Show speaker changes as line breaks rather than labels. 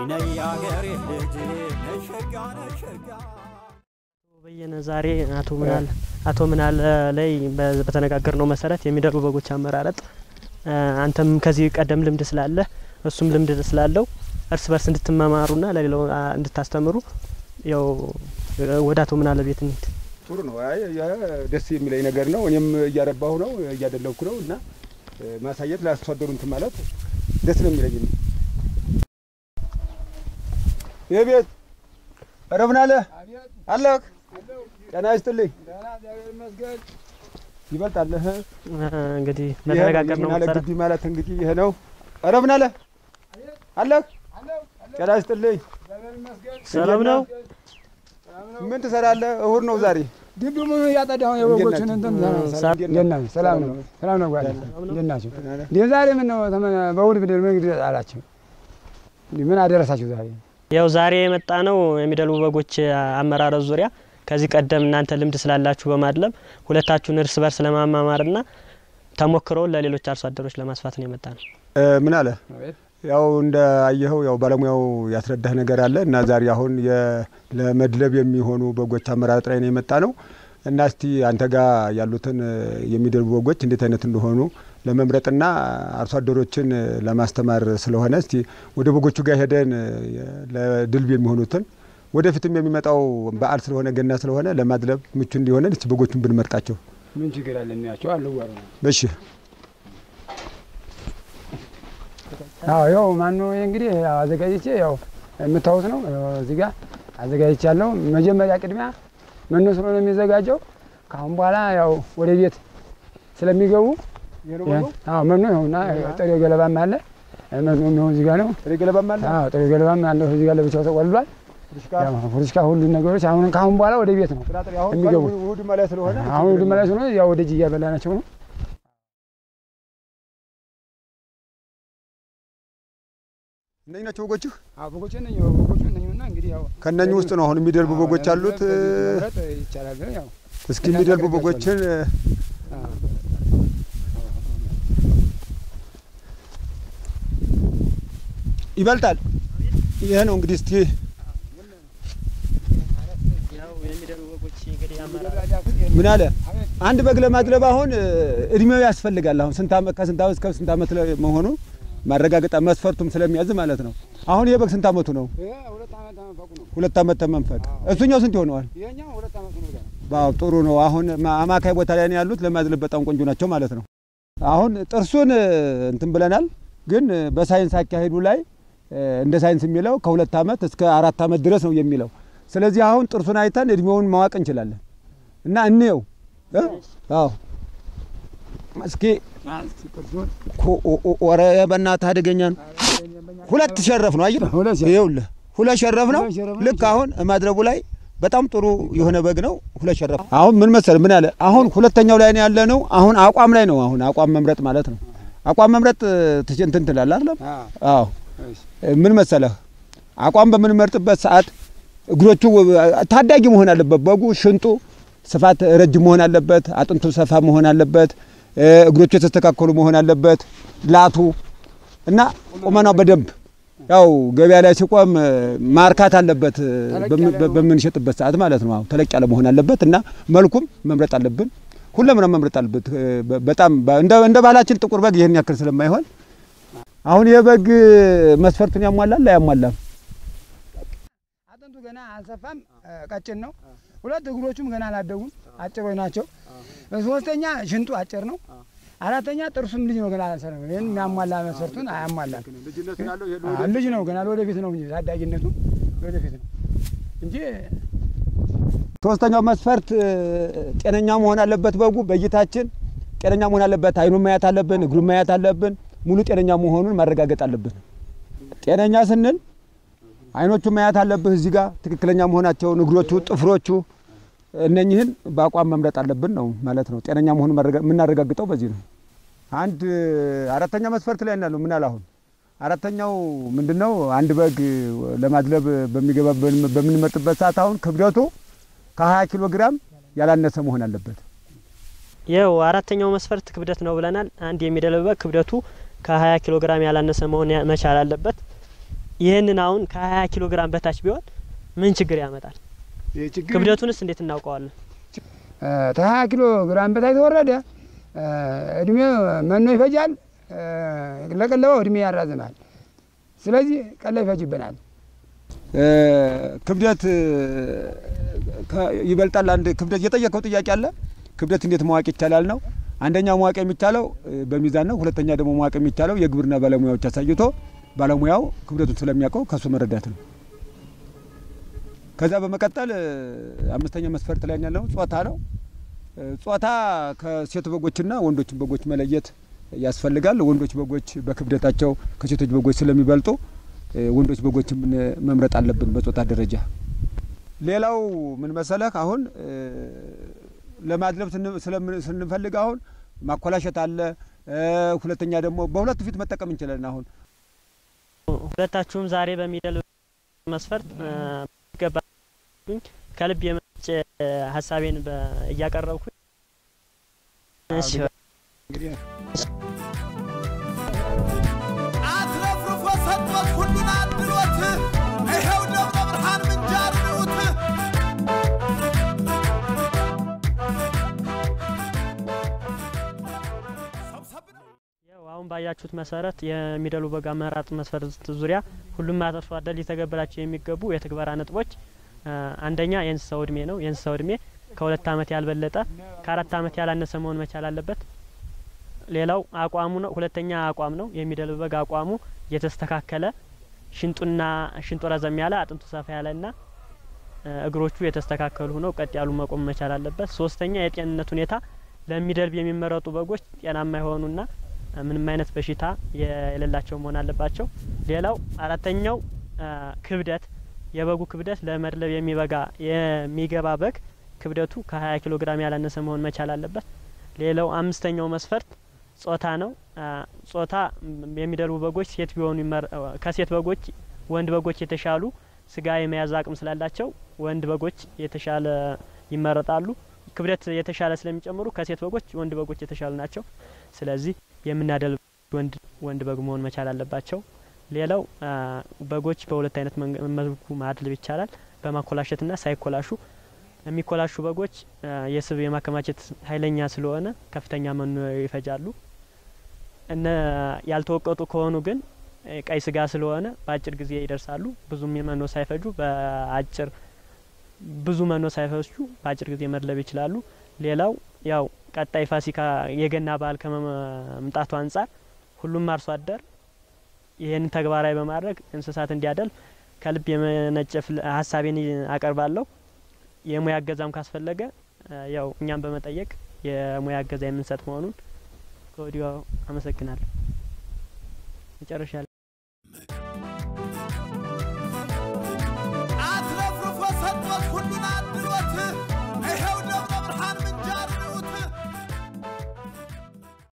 ነይ ነይ ያገሬ ልጅ ነይ ሸጋ ነይ ሸጋ
በየነ ዛሬ አቶ ምናለ አቶ ምናለ ላይ በ- በተነጋገርነው መሰረት የሚደርቡ በጎች አመራረጥ እ፣ አንተም ከዚህ ቀደም ልምድ ስላለ እሱም ልምድ ስላለው እርስ በርስ እንድትመማሩና ለሌላው አ፣ እንድታስተምሩ ያው እ፣ ወደ አቶ ምናለ ቤት እንሂድ።
ጥሩ ነው። አይ ያ ደስ የሚለኝ ነገር ነው። እኔም እያረባሁ ነው እያደለኩ ነው እና እ፣ ማሳየት ለአርሶ አደሩ እንትን ማለት ደስ ነው የሚለኝ። እኔ ይህ ቤት ኧረ ምን አለ አለህ ጤና ይስጥልኝ ይበልጣለህ።
እ፣ እንግዲህ በተነጋገርነው
ምን አለ
መሰረት
ግቢ ማለት እንግዲህ ይሄ ነው። ኧረ ምን አለ አለህ ጤና ይስጥልኝ።
ሰላም ነው።
ምን ትሰራለህ? እሁድ ነው ዛሬ።
ግቢ ምን እያጠዳሁ የበጎችን እንትን
ሰላም
እንዴት ናችሁ? ሰላም ነው ሰላም ነው ጓደ እንዴት ናችሁ? እንዴ ዛሬ ምን ነው ተመ- በእሑድ ብድር ምን ግድ አላችሁ? እንዴ ምን አደረሳችሁ ዛሬ?
ያው ዛሬ የመጣ ነው የሚደልቡ በጎች አመራረጥ ዙሪያ ከዚህ ቀደም እናንተ ልምድ ስላላችሁ በማድለብ ሁለታችሁን እርስ በርስ ለማማማርና ተሞክሮውን ለሌሎች አርሶ አደሮች ለማስፋት ነው የመጣ ነው።
እ፣ ምን አለ ያው እንደ አየኸው ያው ባለሙያው ያስረዳህ ነገር አለ እና ዛሬ አሁን የ- ለመድለብ የሚሆኑ በጎች አመራረጥ ላይ ነው የመጣ ነው እና እስቲ አንተ ጋር ያሉትን እ፣ የሚደልቡ በጎች እንዴት አይነት እንደሆኑ ለመምረጥና አርሶ አደሮችን እ፣ ለማስተማር ስለሆነ እስቲ ወደ በጎቹ ጋር ሄደን እ፣ ለድልብ የሚሆኑትን ወደፊትም የሚመጣው በዓል ስለሆነ ገና ስለሆነ ለማድለብ ምቹ እንዲሆነን እስቲ በጎቹን ብንመርጣቸው።
ምን ችግር አለ? እናያቸው አልዋሩ ነው።
እሺ
አዎ ያው ማን ነው እንግዲህ ያው አዘጋጅቼ ያው የምታዩት ነው ያው እዚህ ጋር አዘጋጅቻለሁ። መጀመሪያ ቅድሚያ መኖ ስለሆነ የሚዘጋጀው ከአሁን በኋላ ያው ወደ ቤት ስለሚገቡ አዎ መኖ ይኸውና ጥሬ ገለባም አለ መኖ የሚሆን እዚህ ጋር ነው።
ጥሬ ገለባም አለ
አዎ ጥሬ ገለባም አለ እዚህ ጋር ለብቻው ተቆልሏል። ያው ፍሩሽካ ሁሉ ነገሮች አሁን ከአሁን በኋላ ወደ ቤት ነው
ጥራጥሬ አሁን
የሚገቡ።
ቀኑ እሑድ ማለት ስለሆነ
አሁን ወደ መለስ ነው ያው ወደ እጅ እያበላናቸው ነው።
እነዚህ ናቸው በጎችህ?
አዎ በጎች ነኝ በጎች ነኝና እንግዲህ ያው
ከእነኚህ ውስጥ ነው አሁን የሚደልቡ በጎች አሉት። እ፣
መምረጥ ይቻላል ያው
እስኪ የሚደልቡ በጎችን እ፣ ይበልጣል። ይሄ ነው እንግዲህ እስቲ
ያው የሚደልቡ በጎች እንግዲህ
ምን አለ አንድ በግ ለማድለብ አሁን እ፣ እድሜው ያስፈልጋል። አሁን ስንት ዓመት ከስንት ዓመት እስከ ስንት ዓመት ላይ መሆኑ ማረጋገጥ መስፈርቱም ስለሚያዝ ማለት ነው። አሁን ይሄ በግ ስንት ዓመቱ ነው?
ሁለት ዓመት ተመፈቁ ነው።
ሁለት ዓመት ተመንፈቅ። እሱኛው ስንት ይሆነዋል?
ይሄኛው ሁለት ዓመት ነው ገና።
ዋው ጥሩ ነው። አሁን ማ- አማካይ ቦታ ላይ ነው ያሉት። ለማድለብ በጣም ቆንጆ ናቸው ማለት ነው። አሁን ጥርሱን እ፣ እንትን ብለናል፣ ግን እ፣ በሳይንስ አካሄዱ ላይ እ፣ እንደ ሳይንስ የሚለው ከሁለት ዓመት እስከ አራት ዓመት ድረስ ነው የሚለው። ስለዚህ አሁን ጥርሱን አይተን እድሜውን ማወቅ እንችላለን እና እንየው እ? አዎ እስኪ ኮ- ኦ- ኦ- ኧረ በእናትህ አደገኛ ነው። ሁለት ሸረፍ ነው አየህ፣
ሁለት ሸረፍ።
ይኸውልህ ሁለት ሸረፍ ነው።
ሁለት ሸረፍ ነው።
ልክ አሁን ማድረቡ ላይ በጣም ጥሩ የሆነ በግ ነው። ሁለት ሸረፍ አሁን ምን መሰል ምን አለ አሁን ሁለተኛው ላይ ነው ያለ ነው። አሁን አቋም ላይ ነው። አሁን አቋም መምረጥ ማለት ነው። አቋም መምረጥ ትች- እንትን ትላለህ አይደለም? አዎ ምን መሰለህ አቋም በምንመርጥበት ሰዓት እግሮቹ ታዳጊ መሆን አለበት። በጉ ሽንጡ ስፋት ረጅም መሆን አለበት። አጥንቱ ሰፋ መሆን አለበት። እ፣ እግሮቹ የተስተካከሉ መሆን አለበት። ላቱ እና ቁመናው በደንብ ያው ገበያ ላይ ሲቆም እ፣ ማርካት አለበት እ፣ በምን- በምንሸጥበት ሰዓት ማለት ነው። አዎ ተለቅ ያለ መሆን አለበት እና መልኩም መምረጥ አለብን። ሁለምንም መምረጥ አለበት። እ፣ በ- በጣም በ- እንደ እንደ ባህላችን ጥቁር በግ ይህን ያክል ስለማይሆን አሁን የበግ መስፈርቱን ያሟላል አያሟላም?
አጥንቱ ገና አልሰፋም፣ እ፣ ቀጭን ነው። ሁለት እግሮቹም ገና አላደጉም፣ አጭሮች ናቸው። ሶስተኛ ሽንጡ አጭር ነው። አራተኛ ጥርሱም ልጅ ነው፣ ገና አልሰራም። ይህን የሚያሟላ መስፈርቱን አያሟላም። አ፣ ልጅ ነው ገና ለወደፊት ነው እንጂ ታዳጊነቱ ለወደፊት ነው እንጂ
ሶስተኛው መስፈርት እ፣ ጤነኛ መሆን አለበት። በጉ በእይታችን ጤነኛ መሆን አለበት። አይኑን ማየት አለብን፣ እግሩን ማየት አለብን። ሙሉ ጤነኛ መሆኑን ማረጋገጥ አለብን። ጤነኛ ስንል አይኖቹን ማየት አለብህ እዚህ ጋር ትክክለኛ መሆናቸውን፣ እግሮቹ፣ ጥፍሮቹ እነኝህን በአቋም መምረጥ አለብን ነው ማለት ነው። ጤነኛ መሆኑን ማረጋ- የምናረጋግጠው በዚህ ነው። አንድ አራተኛ መስፈርት ላይ እናለው ምን አለ አሁን አራተኛው ምንድነው? አንድ በግ ለማድለብ በሚገባ በምንመርጥበት ሰዓት አሁን ክብደቱ ከ20 ኪሎ ግራም ያላነሰ መሆን አለበት።
ይኸው አራተኛው መስፈርት ክብደት ነው ብለናል። አንድ የሚደልብ በግ ክብደቱ ከ20 ኪሎ ግራም ያላነሰ መሆን ያ- መቻል አለበት። ይህንን አሁን ከ20 ኪሎ ግራም በታች ቢሆን ምን ችግር ያመጣል?
ይህ ችግር
ክብደቱንስ እንዴት እናውቀዋለን?
ከሀያ ኪሎ ግራም በታች ተወረደ እድሜ መኖ ይፈጃል፣ ለቀለበው እድሜ ያራዝማል። ስለዚህ ቀለብ ይፈጅብናል።
ክብደት ከ- ይበልጣል። አንድ ክብደት የጠየቀው ጥያቄ አለ። ክብደት እንዴት ማወቅ ይቻላል ነው። አንደኛው ማወቅ የሚቻለው እ፣ በሚዛን ነው። ሁለተኛ ደግሞ ማወቅ የሚቻለው የግብርና ባለሙያዎች አሳይቶ ባለሙያው ክብደቱን ስለሚያውቀው ከሱ መረዳት ነው። ከዛ በመቀጠል እ፣ አምስተኛ መስፈርት ላይ ያለው ጾታ ነው። እ፣ ጾታ ከሴት በጎችና ወንዶች በጎች መለየት ያስፈልጋል። ወንዶች በጎች በክብደታቸው ከሴቶች በጎች ስለሚበልጡ እ፣ ወንዶች በጎችን ምን- መምረጥ አለብን በጾታ ደረጃ። ሌላው ምን መሰለህ አሁን እ፣ ለማድለብ ስን- ስለምን- ስንፈልግ አሁን ማኮላሸት አለ። እ፣ ሁለተኛ ደግሞ በሁለቱ ፊት መጠቀም እንችላለን። አሁን
ሁለታችሁም ዛሬ በሚደል መስፈርት እ፣ ገባ ከልብ የመነጨ ሀሳቤን በ- እያቀረብኩኝ እሺ
እንግዲህ
አትረፍርፎ ሰጥቶት ሁሉን አድሎት ይኸው ደብረ ብርሃን ምንጃር ንዑት ሰብሰብ ነው።
ያው አሁን ባያችሁት መሰረት የሚደሉ በግ አመራጥ መስፈርት ዙሪያ ሁሉም አርሶ አደር ሊተገብራቸው የሚገቡ የትግበራ ነጥቦች እ፣ አንደኛ የእንስሳው እድሜ ነው። የእንስሳው እድሜ ከሁለት ዓመት ያልበለጠ ከአራት ዓመት ያላነሰ መሆን መቻል አለበት። ሌላው አቋሙ ነው። ሁለተኛ አቋም ነው። የሚደልብ በግ አቋሙ የተስተካከለ ሽንጡና ሽንጡ ረዘም ያለ አጥንቱ ሰፋ ያለና እ፣ እግሮቹ የተስተካከሉ ሆነው ቀጥ ያሉ መቆም መቻል አለበት። ሶስተኛ የጤንነት ሁኔታ ለሚደልብ የሚመረጡ በጎች ጤናማ የሆኑና እ፣ ምንም አይነት በሽታ የሌላቸው መሆን አለባቸው። ሌላው አራተኛው እ፣ ክብደት የበጉ ክብደት ለመድለብ የሚበጋ የሚገባ በግ ክብደቱ ከ20 ኪሎ ግራም ያላነሰ መሆን መቻል አለበት። ሌላው አምስተኛው መስፈርት ጾታ ነው። አ፣ ጾታ ም፣ የሚደልቡ በጎች ሴት ቢሆኑ ይመር- ከሴት በጎች ወንድ በጎች የተሻሉ ስጋ የመያዝ አቅም ስላላቸው ወንድ በጎች የተሻለ ይመረጣሉ። ክብደት የተሻለ ስለሚጨምሩ ከሴት በጎች ወንድ በጎች የተሻሉ ናቸው። ስለዚህ የምናደልብ ወንድ ወንድ በግ መሆን መቻል አለባቸው። ሌላው አ፣ በጎች በሁለት አይነት መንገ- መልኩ ማድለብ ይቻላል። በማኮላሸትና ሳይኮላሹ የሚኮላሹ በጎች አ፣ የስብ የማከማቸት ኃይለኛ ስለሆነ ከፍተኛ መኖ ይፈጃሉ። እነ ያልተወቀጡ ከሆኑ ግን እ፣ ቀይ ስጋ ስለሆነ በአጭር ጊዜ ይደርሳሉ። ብዙም መኖ ሳይፈጁ በአጭር ብዙ መኖ ሳይፈጁ በአጭር ጊዜ መድለብ ይችላሉ። ሌላው ያው ቀጣይ ፋሲካ የገና በዓል ከመምጣቱ አንጻር ሁሉም አርሶ አደር ይህንን ተግባራዊ በማድረግ እንስሳት እንዲያደልብ ከልብ የመነጨ ፍል- ሀሳቤን አቀርባለሁ። የሙያ እገዛም ካስፈለገ እ፣ ያው እኛም በመጠየቅ የሙያ እገዛ የምንሰጥ መሆኑን ከወዲሁ አመሰግናለሁ። መጨረሻ